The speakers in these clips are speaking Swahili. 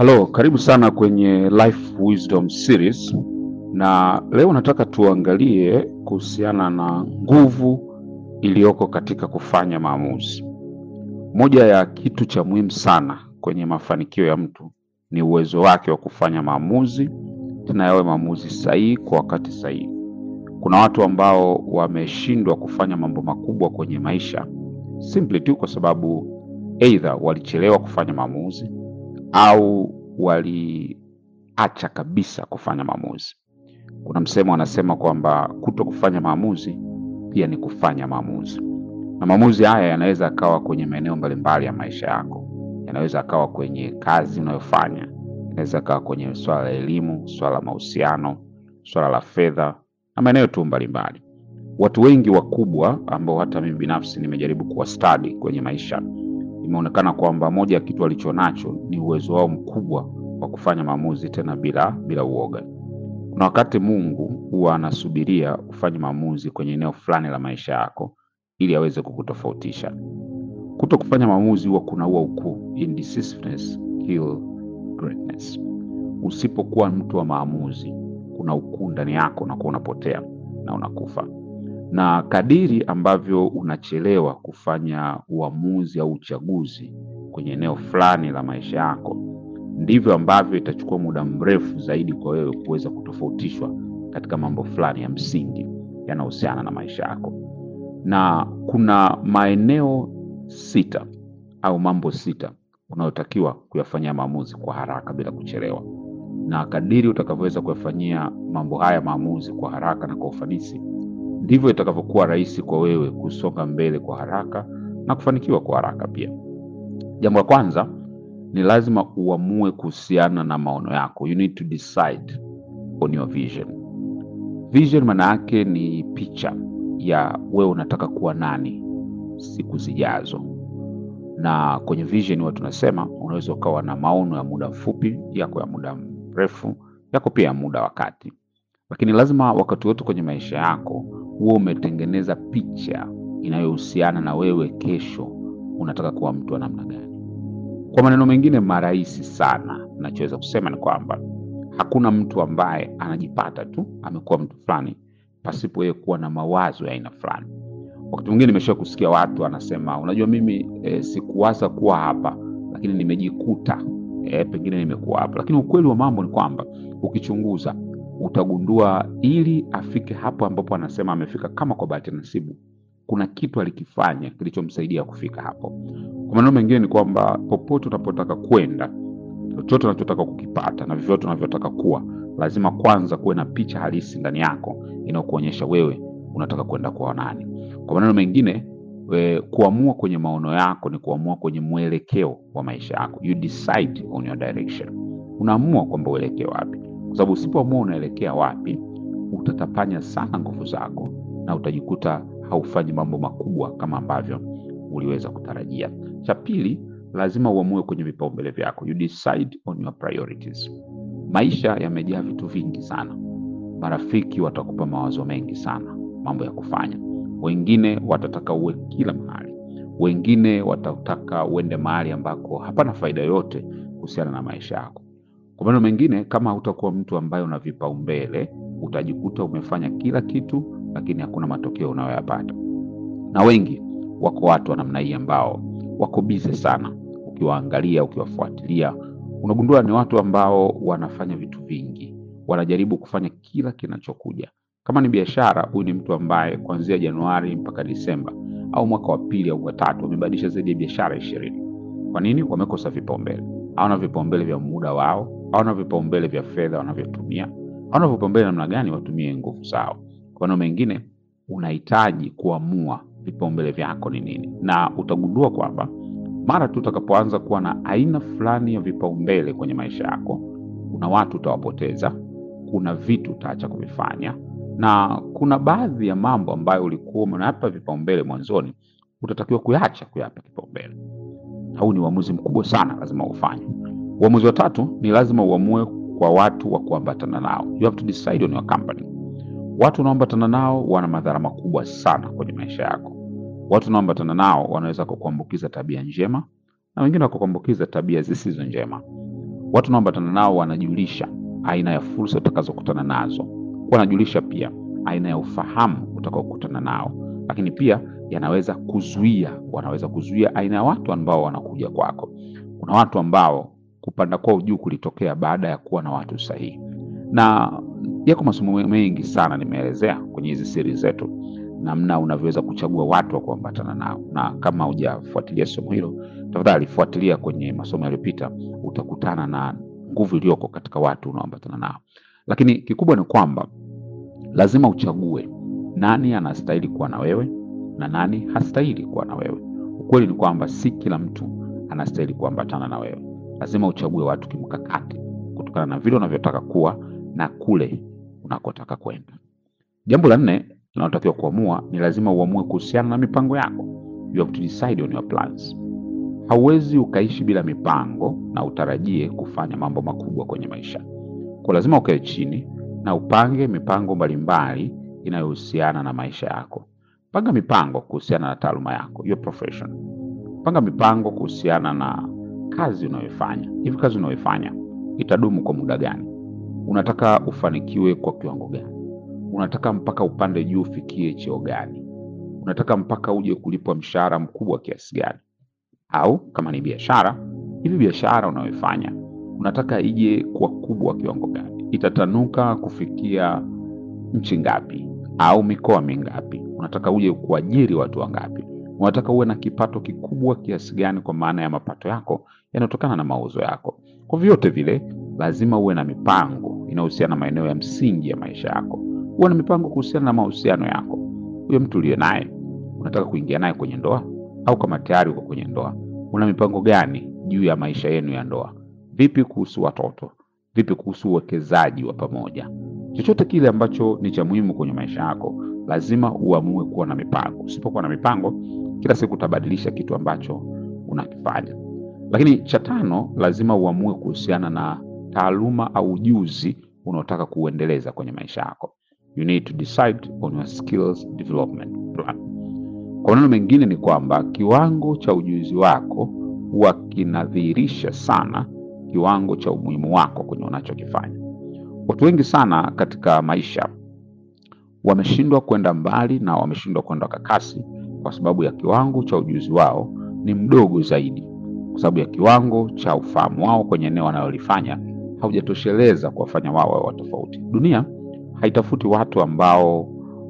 Halo, karibu sana kwenye Life Wisdom Series, na leo nataka tuangalie kuhusiana na nguvu iliyoko katika kufanya maamuzi. Moja ya kitu cha muhimu sana kwenye mafanikio ya mtu ni uwezo wake wa kufanya maamuzi, tena yawe maamuzi sahihi kwa wakati sahihi. Kuna watu ambao wameshindwa kufanya mambo makubwa kwenye maisha simply tu kwa sababu either walichelewa kufanya maamuzi au waliacha kabisa kufanya maamuzi. Kuna msemo wanasema kwamba kuto kufanya maamuzi pia ni kufanya maamuzi, na maamuzi haya yanaweza akawa kwenye maeneo mbalimbali ya maisha yako. Yanaweza akawa kwenye kazi unayofanya, yanaweza akawa kwenye swala la elimu, swala la mahusiano, swala la fedha na maeneo tu mbalimbali. Watu wengi wakubwa ambao hata mimi binafsi nimejaribu kuwastadi kwenye maisha imeonekana kwamba moja ya kitu walichonacho ni uwezo wao mkubwa wa kufanya maamuzi tena bila bila uoga. Kuna wakati Mungu huwa anasubiria ufanye maamuzi kwenye eneo fulani la maisha yako ili aweze kukutofautisha. Kuto kufanya maamuzi huwa kunaua ukuu. Indecisiveness kill greatness. Usipokuwa mtu wa maamuzi, kuna ukuu ndani yako, unakuwa unapotea na unakufa na kadiri ambavyo unachelewa kufanya uamuzi au uchaguzi kwenye eneo fulani la maisha yako, ndivyo ambavyo itachukua muda mrefu zaidi kwa wewe kuweza kutofautishwa katika mambo fulani ya msingi yanayohusiana na maisha yako. Na kuna maeneo sita au mambo sita unayotakiwa kuyafanyia maamuzi kwa haraka bila kuchelewa, na kadiri utakavyoweza kuyafanyia mambo haya maamuzi kwa haraka na kwa ufanisi ndivyo itakavyokuwa rahisi kwa wewe kusonga mbele kwa haraka na kufanikiwa kwa haraka pia. Jambo la kwanza ni lazima uamue kuhusiana na maono yako. You need to decide on your vision. Vision maana yake ni picha ya wewe unataka kuwa nani siku zijazo, na kwenye vision huwa tunasema unaweza ukawa na maono ya muda mfupi, yako ya muda mrefu, yako pia ya muda wa kati, lakini lazima wakati wote kwenye maisha yako huwa umetengeneza picha inayohusiana na wewe kesho unataka kuwa mtu wa namna gani. Kwa maneno mengine marahisi sana, nachoweza kusema ni kwamba hakuna mtu ambaye anajipata tu amekuwa mtu fulani pasipo yeye kuwa na mawazo ya aina fulani. Wakati mwingine nimesha kusikia watu anasema, unajua mimi e, sikuwaza kuwa hapa, lakini nimejikuta e, pengine nimekuwa hapa. Lakini ukweli wa mambo ni kwamba ukichunguza utagundua ili afike hapo ambapo anasema amefika, kama kwa bahati nasibu, kuna kitu alikifanya kilichomsaidia kufika hapo. Kwa maneno mengine ni kwamba popote unapotaka kwenda, chochote unachotaka kukipata na vyovyote unavyotaka kuwa, lazima kwanza kuwe na picha halisi ndani yako inayokuonyesha wewe unataka kwenda kwa nani. Kwa maneno mengine we, kuamua kwenye maono yako ni kuamua kwenye mwelekeo wa maisha yako. You decide on your direction, unaamua kwamba uelekee wapi kwa sababu usipoamua unaelekea wapi, utatapanya sana nguvu zako na utajikuta haufanyi mambo makubwa kama ambavyo uliweza kutarajia. Cha pili, lazima uamue kwenye vipaumbele vyako. You decide on your priorities. Maisha yamejaa vitu vingi sana. Marafiki watakupa mawazo mengi sana, mambo ya kufanya. Wengine watataka uwe kila mahali, wengine watataka uende mahali ambako hapana faida yoyote kuhusiana na maisha yako. Kwa maneno mengine, kama hautakuwa mtu ambaye una vipaumbele, utajikuta umefanya kila kitu, lakini hakuna matokeo unayoyapata. Na wengi wako watu wa namna hii ambao wako bize sana. Ukiwaangalia, ukiwafuatilia, unagundua ni watu ambao wanafanya vitu vingi, wanajaribu kufanya kila kinachokuja. Kama ni biashara, huyu ni mtu ambaye kuanzia Januari mpaka Disemba au mwaka wa pili au wa tatu wamebadilisha zaidi ya biashara ishirini. Kwa nini? Wamekosa vipaumbele. Hawana vipaumbele vya muda wao hawana vipaumbele vya fedha wanavyotumia, hawana vipaumbele namna gani watumie nguvu zao. Kwa maneno mengine, unahitaji kuamua vipaumbele vyako ni nini, na utagundua kwamba mara tu utakapoanza kuwa na aina fulani ya vipaumbele kwenye maisha yako, kuna watu utawapoteza, kuna vitu utaacha kuvifanya, na kuna baadhi ya mambo ambayo ulikuwa unayapa vipaumbele mwanzoni, utatakiwa kuyaacha kuyapa kipaumbele. Huu ni uamuzi mkubwa sana, lazima ufanye. Uamuzi wa tatu ni lazima uamue kwa watu wa kuambatana nao. You have to decide on your company. Watu unaoambatana nao wana madhara makubwa sana kwenye maisha yako. Watu unaoambatana nao wanaweza kukuambukiza tabia njema na wengine wakakuambukiza tabia zisizo njema. Watu unaoambatana nao wanajulisha aina ya fursa utakazokutana nazo, wanajulisha pia aina ya ufahamu utakaokutana nao, lakini pia yanaweza kuzuia, wanaweza kuzuia aina ya watu ambao wanakuja kwako. Kuna watu ambao kupanda kwao juu kulitokea baada ya kuwa na watu sahihi, na yako masomo mengi sana nimeelezea kwenye hizi siri zetu, namna unavyoweza kuchagua watu wa kuambatana nao, na kama hujafuatilia somo hilo, tafadhali fuatilia kwenye masomo yaliyopita, utakutana na nguvu iliyoko katika watu unaoambatana nao. Lakini kikubwa ni kwamba lazima uchague nani anastahili kuwa na wewe na nani hastahili kuwa na wewe. Ukweli ni kwamba si kila mtu anastahili kuambatana na wewe. Lazima uchague watu kimkakati, kutokana na vile unavyotaka kuwa na kule unakotaka kwenda. Jambo la nne linalotakiwa kuamua ni lazima uamue kuhusiana na mipango yako. You have to decide on your plans. Hauwezi ukaishi bila mipango na utarajie kufanya mambo makubwa kwenye maisha. Kwa lazima ukae chini na upange mipango mbalimbali inayohusiana na maisha yako. Panga mipango kuhusiana na taaluma yako, your profession. Panga mipango kuhusiana na kazi unayoifanya. Hivi kazi unayoifanya itadumu kwa muda gani? Unataka ufanikiwe kwa kiwango gani? Unataka mpaka upande juu ufikie cheo gani? Unataka mpaka uje kulipwa mshahara mkubwa kiasi gani? Au kama ni biashara, hivi biashara unayoifanya unataka ije kuwa kubwa kiwango gani? Itatanuka kufikia nchi ngapi au mikoa mingapi? Unataka uje kuajiri watu wangapi? Unataka uwe na kipato kikubwa kiasi gani, kwa maana ya mapato yako yanayotokana na mauzo yako? Kwa vyote vile, lazima uwe na mipango inayohusiana na maeneo ya msingi ya maisha yako. Uwe na mipango kuhusiana na mahusiano yako. Huyo mtu uliye naye, unataka kuingia naye kwenye ndoa, au kama tayari uko kwenye ndoa, una mipango gani juu ya maisha yenu ya ndoa? Vipi kuhusu watoto? Vipi kuhusu uwekezaji wa pamoja? Chochote kile ambacho ni cha muhimu kwenye maisha yako, lazima uamue kuwa na mipango. Usipokuwa na mipango, kila siku utabadilisha kitu ambacho unakifanya. Lakini cha tano, lazima uamue kuhusiana na taaluma au ujuzi unaotaka kuuendeleza kwenye maisha yako. You need to decide on your skills development plan. Kwa maneno mengine ni kwamba kiwango cha ujuzi wako huwa kinadhihirisha sana kiwango cha umuhimu wako kwenye unachokifanya. Watu wengi sana katika maisha wameshindwa kwenda mbali na wameshindwa kwenda kwa kasi kwa sababu ya kiwango cha ujuzi wao ni mdogo zaidi, kwa sababu ya kiwango cha ufahamu wao kwenye eneo wanalolifanya haujatosheleza kuwafanya wao wawe tofauti. Dunia haitafuti watu ambao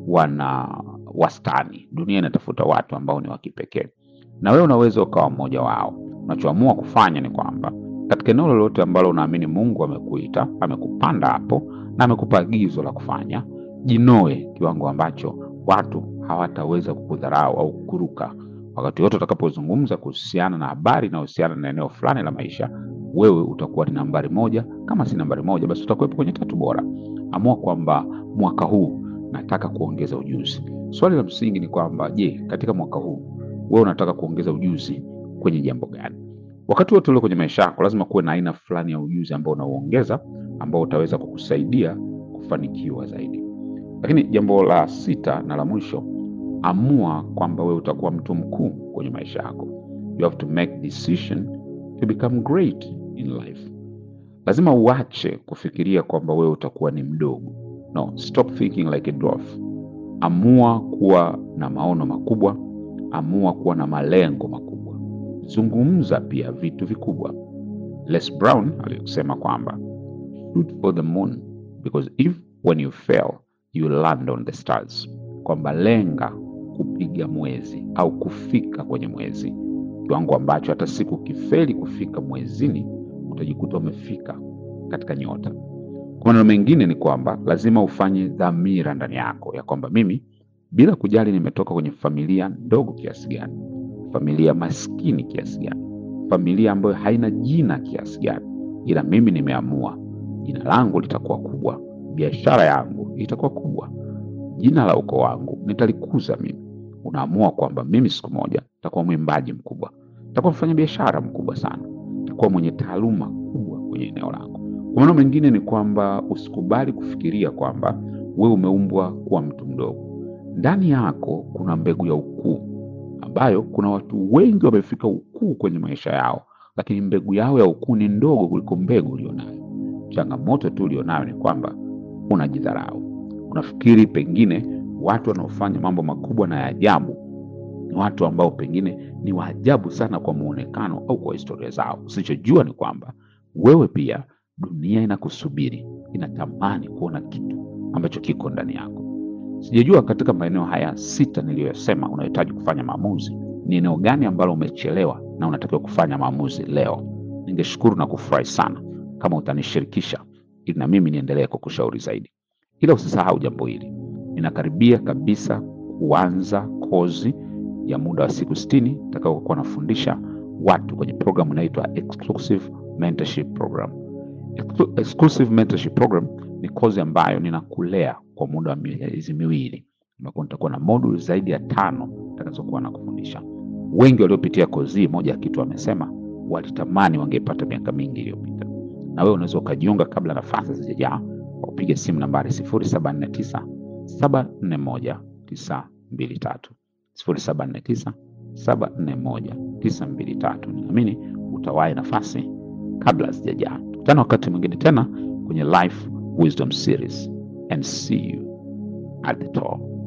wana wastani. Dunia inatafuta watu ambao ni wa kipekee, na wewe unaweza ukawa mmoja wao. Unachoamua kufanya ni kwamba katika eneo lolote ambalo unaamini Mungu amekuita, amekupanda hapo na amekupa agizo la kufanya, jinoe kiwango ambacho watu hawataweza kukudharau au kukuruka. Wakati wote utakapozungumza kuhusiana na habari inayohusiana na eneo fulani la maisha, wewe utakuwa ni nambari moja. Kama si nambari moja, basi utakuwepo kwenye tatu bora. Amua kwamba mwaka huu nataka kuongeza ujuzi. Swali la msingi ni kwamba, je, katika mwaka huu wewe unataka kuongeza ujuzi kwenye jambo gani? Wakati wote ule kwenye maisha yako lazima kuwe na aina fulani ya ujuzi ambao unauongeza ambao utaweza kukusaidia kufanikiwa zaidi. Lakini jambo la sita na la mwisho, amua kwamba wewe utakuwa mtu mkuu kwenye maisha yako. You have to make decision to become great in life. Lazima uache kufikiria kwamba wewe utakuwa ni mdogo. No, stop thinking like a dwarf. Amua kuwa na maono makubwa, amua kuwa na malengo makubwa. Zungumza pia vitu vikubwa. Les Brown alisema kwamba shoot for the moon because if when you fail you land on the stars, kwamba lenga kupiga mwezi au kufika kwenye mwezi, kiwango ambacho hata siku ukifeli kufika mwezini utajikuta umefika katika nyota. Kwa maneno mengine ni kwamba lazima ufanye dhamira ndani yako ya kwamba mimi, bila kujali nimetoka kwenye familia ndogo kiasi gani, familia maskini kiasi gani, familia ambayo haina jina kiasi gani, ila mimi nimeamua jina langu litakuwa kubwa, biashara yangu itakuwa kubwa, jina la ukoo wangu nitalikuza mimi. Unaamua kwamba mimi siku moja nitakuwa mwimbaji mkubwa, nitakuwa mfanya biashara mkubwa sana, nitakuwa mwenye taaluma kubwa kwenye eneo langu. Kwa maneno mengine ni kwamba usikubali kufikiria kwamba wewe umeumbwa kuwa mtu mdogo. Ndani yako kuna mbegu ya ukuu ambayo kuna watu wengi wamefika ukuu kwenye maisha yao lakini mbegu yao ya ukuu ni ndogo kuliko mbegu ulionayo. Changamoto tu ulionayo ni kwamba unajidharau. Unafikiri pengine watu wanaofanya mambo makubwa na ya ajabu ni watu ambao pengine ni waajabu sana kwa muonekano au kwa historia zao. Usichojua ni kwamba wewe pia, dunia inakusubiri, inatamani kuona kitu ambacho kiko ndani yako. Sijajua katika maeneo haya sita niliyoyasema unahitaji kufanya maamuzi, ni eneo gani ambalo umechelewa na unatakiwa kufanya maamuzi leo. Ningeshukuru na kufurahi sana kama utanishirikisha ili na mimi niendelee kukushauri zaidi. Ila usisahau jambo hili, ninakaribia kabisa kuanza kozi ya muda wa siku sitini itakayokuwa nafundisha watu kwenye programu inaitwa Exclusive Mentorship Program. Exclu- Exclusive Mentorship Program ni kozi ambayo ninakulea kwa muda wa miezi miwili, ambapo nitakuwa na moduli zaidi ya tano nitakazokuwa nakufundisha. Wengi waliopitia kozi hii, moja ya kitu wamesema walitamani wangepata miaka mingi iliyopita, na wewe unaweza ukajiunga kabla nafasi zijajaa kwa kupiga simu nambari 079 741 923 079 741 923. Ninaamini utawahi nafasi kabla hazijajaa. Tukutane wakati mwingine tena kwenye Life Wisdom Series and see you at the top.